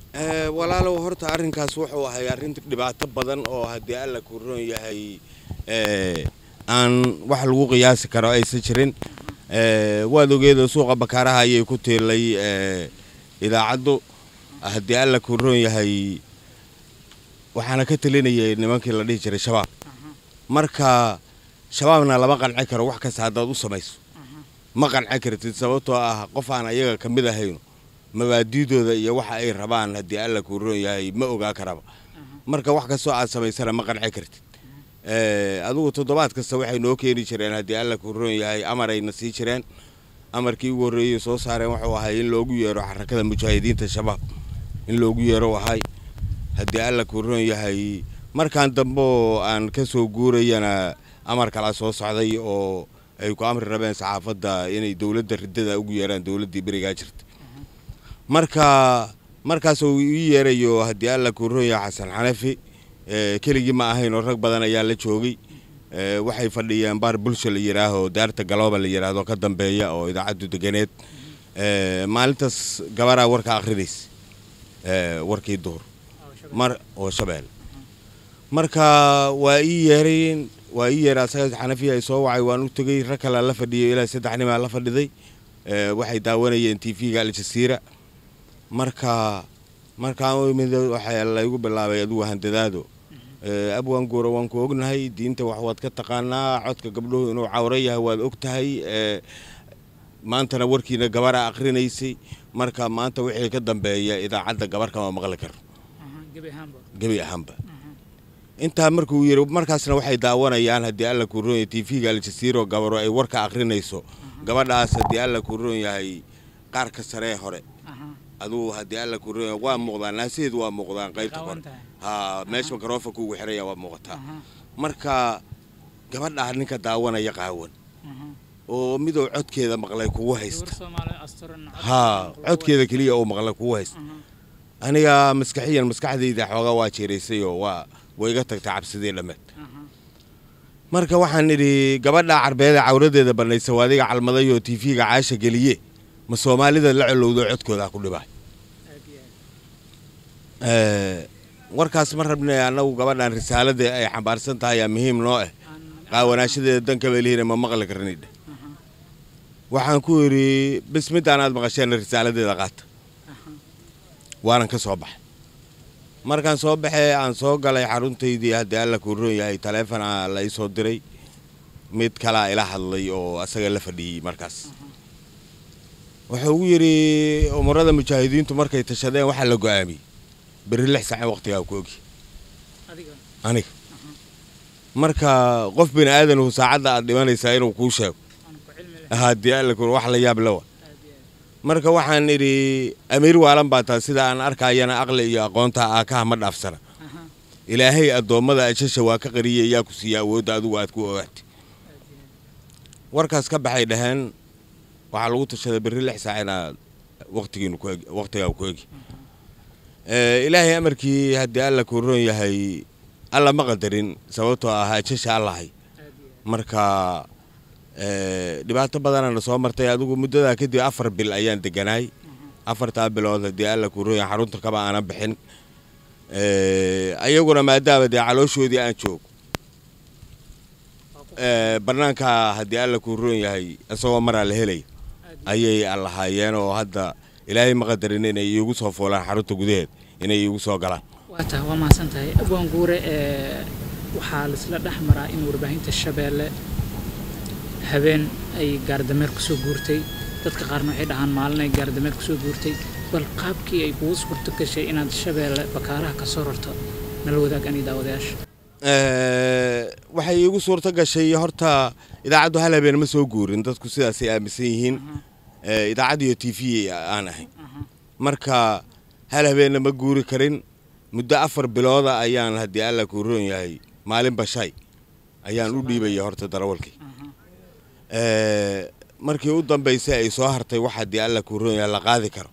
walaalow horta arrinkaas wuxuu ahay arrin dhibaato badan oo haddii alla ku roon yahay aan wax lagu qiyaasi karo aysan jirin waad ogeeda suuqa bakaaraha ayay ku tiilay idaacaddu haddii alla ku roon yahay waxaana ka telinayay nimankii la dhihi jiray shabaab marka shabaabna lama qanci karo wax kasta haddaad u samayso ma qanci kartid sababtoo ah qof aan ayaga ka mid ahayno mabaadiidooda iyo waxa ay rabaan haddii alla kuu roon yahay ma ogaa karaba marka wax kastoo aad samaysana ma qanci kartid adugu toddobaad kasta waxay noo keeni jireen haddii alla kuu roon yahay amarayna sii jireen amarkii ugu horreeyey soo saareen wuxuu ahay in loogu yeero xarakada mujaahidiinta shabaab in loogu yeero ahay haddii alla kuu roon yahay markaan dambe oo aan ka soo guurayana amar kalaa soo socday oo ay ku amri rabeen saxaafadda inay dowladda riddada ugu yeeraan dowladdii berigaa jirta marka markaas uu ii yeerayo haddii alla kuu roon yahay xasan xanafi keligii ma ahayn oo rag badan ayaa la joogay waxay fadhiyeen baar bulsha la yidhaaho daarta galooba la yidhaahdo ka dambeeya oo idaacaddu deganeed maalintaas gabaraa warka akhrinaysa warkii duhur mar oo shabeel marka waa ii yeerayn waa ii yeeray asaga xanafiya ay soo wacay waan u tegey rag kalea la fadhiyay ilaa saddex nimaa la fadhiday waxay daawanayeen t v-ga aljasiira marka markaan u imid waxaa laygu bilaabay adugu handadaado abwaan guura waan ku ognahay diinta wax waad ka taqaanaa codka gabdhuhu inuu cawro yahay waad og tahay maantana warkiina gabara akhrinaysay marka maanta wixii ka dambeeya idaacadda gabar kama maqli karo gebi ahaanba intaa markuu yiri markaasna waxay daawanayaan haddii alla kuu roon yahay t v-ga aljasiiro gabaro ay warka akhrinayso gabadhaas haddii alla kuu roon yahay qaarka saree hore adugu haddii alla kuu roon yahay waa muuqdaan naasaheedu waa muuqdaan qaybta hore ha meesha makarofa kuugu xiraya waa muuqataa marka gabadhaa ninka daawanaya qaawan oo miduu codkeeda maqlay kugu haysta haa codkeeda keliya uu maqlay kugu haysta aniga maskaxiyan maskaxdayda xoogaa waa jeeraysay oo waa way iga tagtay cabsidii dhammeed marka waxaan idhi gabadhaa carbeeda cawradeeda bannaysa waa adiga calmaday oo t v-ga caasha geliye ma soomaalida la colowdo codkooda ku dhibaa warkaas ma rabna annagu gabadhan risaalada ay xambaarsan tahay aa muhiim noo ah qaawanaashadeeda danka belihiina ma maqli karnidhe waxaan ku idhi bis midaan aad maqasheen risaaladeeda qaata waanan ka soo baxay markaan soo baxee aan soo galay xaruntaydii haddii alla kuu roon yahay taleefona la ii soo diray mid kalaa ila hadlay oo asaga la fadhiyey markaas wuxuu ugu yidhi umurada mujaahidiintu markay tashadeen waxaa la go-aamiyey berri lix saace waqtigaa ku ogi aniga marka qof bini aadanahu saacadda aad dhimanaysaa inuu kuu sheego haddii alla ku wax la yaab lawa marka waxaan idhi amiir waalan baa taa sida aan arkayana aqli iyo aqoonta aakaha ma dhaafsana ilaahay addoommada ajasha waa ka qariyay yaa ku siiya awoodda adigu aad ku ogaatay warkaas ka baxay dhaheen waxaa lagu tashaday berri lix saac inaad waqtigiinu waqtigaa ku egi ilaahay amarkii haddii alla kuu roon yahay alla ma qadarin sababtoo ah ajasha allahay marka dhibaato badanana soo martay adigu muddadaa kadib afar bil ayaan deganaay afartaa bilood haddii alla kuu roon yahay xarunta kaba aanan bixin ayaguna maadaama dee calooshoodii aan joogo bannaanka haddii alla kuu roon yahay isagoo maraa la helaya ayay allahaayeen oo hadda ilaahay ma qadarin inay iigu soo foolaan xarunta gudaheed inay iigu soo galaan waata waa mahadsan tahay abwaan guure waxaa laisla dhex maraa in warbaahinta shabeelle habeen ay gaardameer kusoo guurtay dadka qaarna waxay dhahaan maalin ay gaardameer kusoo guurtay bal qaabkii ay kugu suurto gashay inaad shabeelle bakaaraha ka soo rarto nala wadaag ani daawadayaasha waxay iigu suurto gashay horta idaacaddu hal habeen ma soo guurin dadku sidaasay aaminsan yihiin idaacad iyo t v aan ahay marka hal habeenna ma guuri karin muddo afar bilooda ayaan haddii alla kuu roon yahay maalin bashay ayaan u dhiibaya horta darawalkii markii u dambaysay ay soo hartay wax haddii alla kuu roon yahay la qaadi karo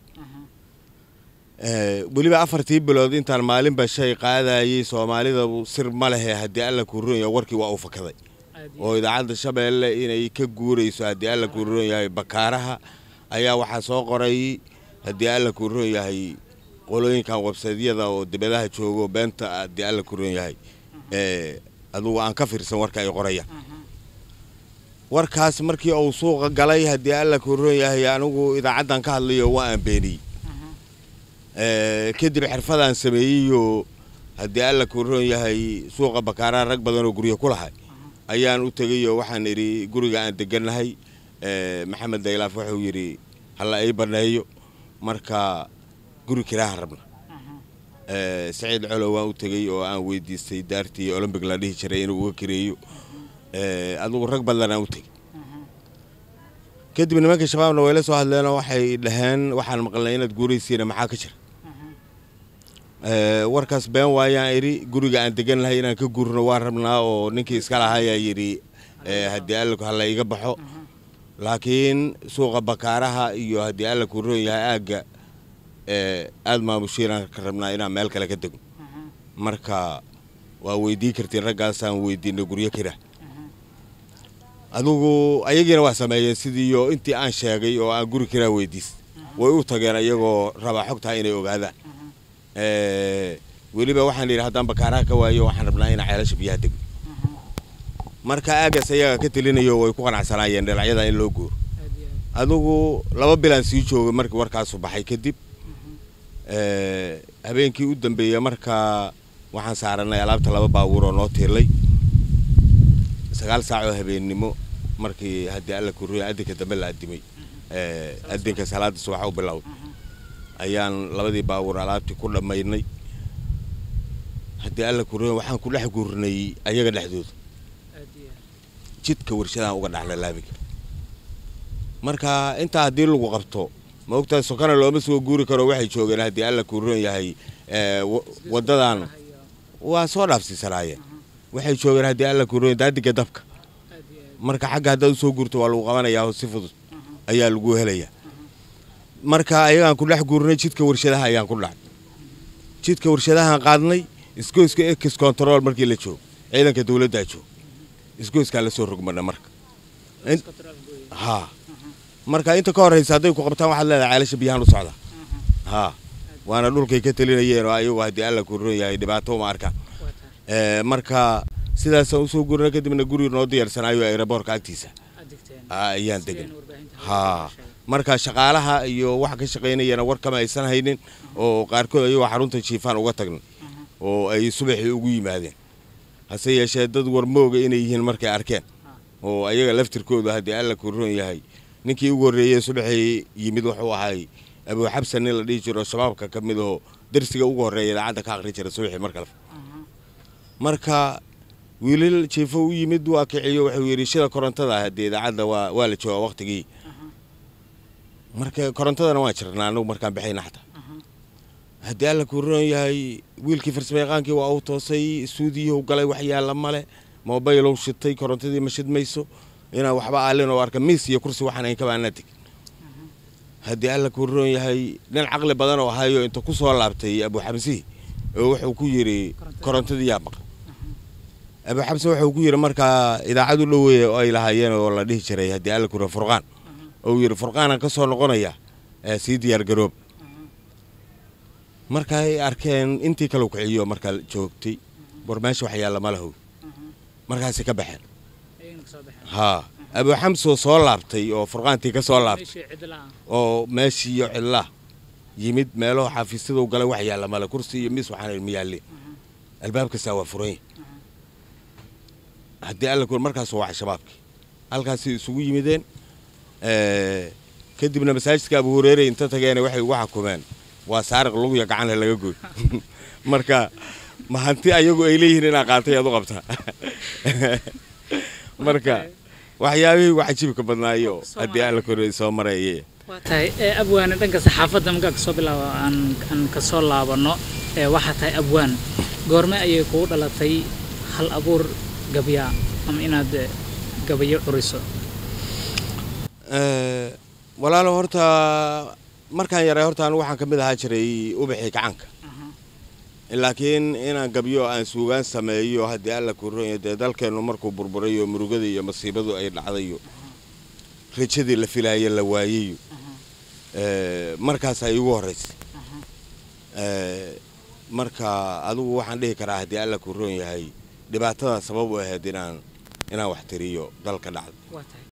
weliba afartii bilood intaan maalinba shay qaadayay soomaalida sir ma lehe haddii alla kuu roon yahay warkii waa u fakaday oo idaacadda shabeelle inay ka guurayso haddii alla kuu roon yahay bakaaraha ayaa waxaa soo qoray haddii alla kuu roon yahay qolooyinkan websaydyada oo dibadaha joogo beenta haddii alla ku roon yahay ee adugu aan ka fiirsan warka ay qorayaan warkaas markii uu suuqa galay haddii alla ku roon yahay anigu idaacaddan ka hadlayo waa aan beeniyey Ee, kadib xirfadaan sameeyeyoo haddii alla ku roon yahay suuqa bakaaraa rag badan oo guryo ku lahay ayaan u tegayoo waxaan idhi guriga aan degannahay ee, maxamed daylaaf wuxuu yidhi halla ii banneeyo marka guri kiraahan rabna Ee, saciid colow waan u tegey oo aan weydiistay daartii olombig la dhihi jiray inuu uga kireeyo Ee, adigu rag badan aan u tegey kadib nimanka shabaabna way la soo hadleenoo waxay dhaheen waxaan maqalnay inaad guuraysiina maxaa ka jira Ee, warkaas been waayaan idhi guriga aan degan lahay inaan ka guurno waan rabnaa oo ninkii iska lahayaa yidhi ee, haddii alla hala iga baxo laakiin suuqa bakaaraha iyo haddii alla ku roon yahay aagga ee, aad maamushiinaan ka rabnaa inaan meel kale ka dego marka waa weydii kartiin raggaasaan weydiinay guryo kira adigu ayagiina waa sameeyeen sidiiyo intii aan sheegay oo aan guri kiraa weydiis way u tageen ayagoo rabaa xogtaa inay ogaadaan Ee, weliba waxaan yidhi haddaan bakaaraha ka waayo waxaan rabnaa inaan ceelasha biyaha dego marka aagaas ayaga ka telinayo way ku qanacsanaayeen dhinacyada in loo guuro adigu laba bilaan sii joogay markii warkaasu baxay kadib Ee, habeenkii u dambeeyey markaa waxaan saaranay alaabta laba baabuur oo noo tiirlay sagaal saac oo habeennimo markii haddii alla kuriyo adinka dambe la adimay Ee, adinka salaada subax u bilowday ayaan labadii baabuur alaabtii ku dhammaynay haddii alla kuriyo waxaan ku dhex guurnay ayaga dhexdooda jidka warshadahan uga dhaxla laamiga marka intaa haddii lagu qabto ma ogtahay sokona looma soo guuri karo waxay joogeen haddii alla kuu roon yahay ee, wa- waddadan waa soo dhaafsiisanaayeen waxay joogeen haddii alla kuu roon yahay daadiga dabka marka xagga haddaad usoo guurto waa lagu qabanayaa oo si fudud ayaa lagu helayaa marka ayagaan ku dhex guurnay jidka warshadaha ayaan ku dhacay jidka warshadahaan qaadnay isgoyska ex control markii la joogo ciidanka dowladdaa joogo isgoyskaa la soo rogmana marka In- haa marka inta ka horraysa hadday ku qabtaan waxaad leedahay ceelasha biyahan u socda haa waana dhulkay ka telinayeen oo ayagu haddii alla ku roon yahay dhibaato uma arkaan Ee, marka sidaasaan usoo gurnay kadibna guri noo diyaarsanaayo aeroboorka agtiisa Aa, ayaan degan haa marka shaqaalaha iyo waxa ka shaqaynayana war kama aysan haynin oo qaarkood ayagoo xarunta jiifaan uga tagnay oo ay subaxii ugu yimaadeen hase yeeshee dad warmooga inay yihiin markay arkeen oo ayaga laftirkooda haddii alla ku roon yahay ninkii ugu horreeyey subaxii yimid wuxuu ahay abuu xabsan nin la dhihi jiro shabaabka ka mid oo darsiga ugu horreeya idaacadda ka akhri jira subaxii mar kale marka wiilal jiifo u yimid waa kiciyo wuxuu yidhi shida korontada haddii idaacadda waa waa la joogaa waqtigii marka korontadana waan jirnaa anagu markaan baxayna xataa haddii alla ku roon yahay wiilkii farsamayaqaankii waa uu toosay suudiyuhu galay wax yaalla male mobaylow shitay korontadii ma shidmayso inaan waxba aalin oo arka miis iyo kursi waxaan ayn kabaanaa tegin haddii alla ku roon yahay nin caqli badan oo ahayo inta ku soo laabtay abuu xamsihi oo wuxuu ku yidhi korontadii yaa maqan abuu xamse wuxuu ku yidhi markaa idaacad u dhoweeye oo ay lahaayeen oo la dhihi jiray haddii alla ku roon furqaan oo uu yidhi furqaanaan ka soo noqonaya ee sii diyaar garoob marka ay arkeen intii kale kiciyo markaa joogtay war meesha wax yaalla ma lahow markaasay ka baxeen haa abuu xamsoo soo laabtay oo furqaantii ka soo laabtay oo meeshii iyo cidlaa yimid meelaho xafiisyadu galay wax yaalla male kursi iyo miis waxaan ma yaalleen albaab kastaa waa furan yahay haddii alla ku markaas waa shabaabkii halkaasay isugu yimideen ee, kadibna masaajidka abu hureere inta tageena waxay ugu xakumeen waa saariq luguya gacanle laga gooy marka ma hanti ayagu ay leeyihiin inaa qaatay aad u qabtaa marka waxyaabihii ugu cajibka badnaayo haddii alla kore soo marayay waa tahay ee, abwaane dhanka saxaafadda markaa kasoo bilaabo aan aan kasoo laabano ee, waxaa tahay abwaan goorme ayay kugu dhalatay hal abuur gabya ama inaad eh, gabayo curiso Ee, walaalo horta markaan yaray horta anigu waxaan ka mid ahaa jiray ubaxii gacanka laakiin inaan gabyo aan suugaan sameeyo haddii alla ku ronya dee dalkeennu markuu burburayo murugada iyo masiibadu ay dhacdayo rajadii la filaaya la waayayo ee, markaas ay ugu horraysay Eh, marka adigu waxaan dhihi karaa haddii alla ku roon yahay dhibaatada sabab u ahayd inaan inaan wax tiriyo dalka dhacda waa tahay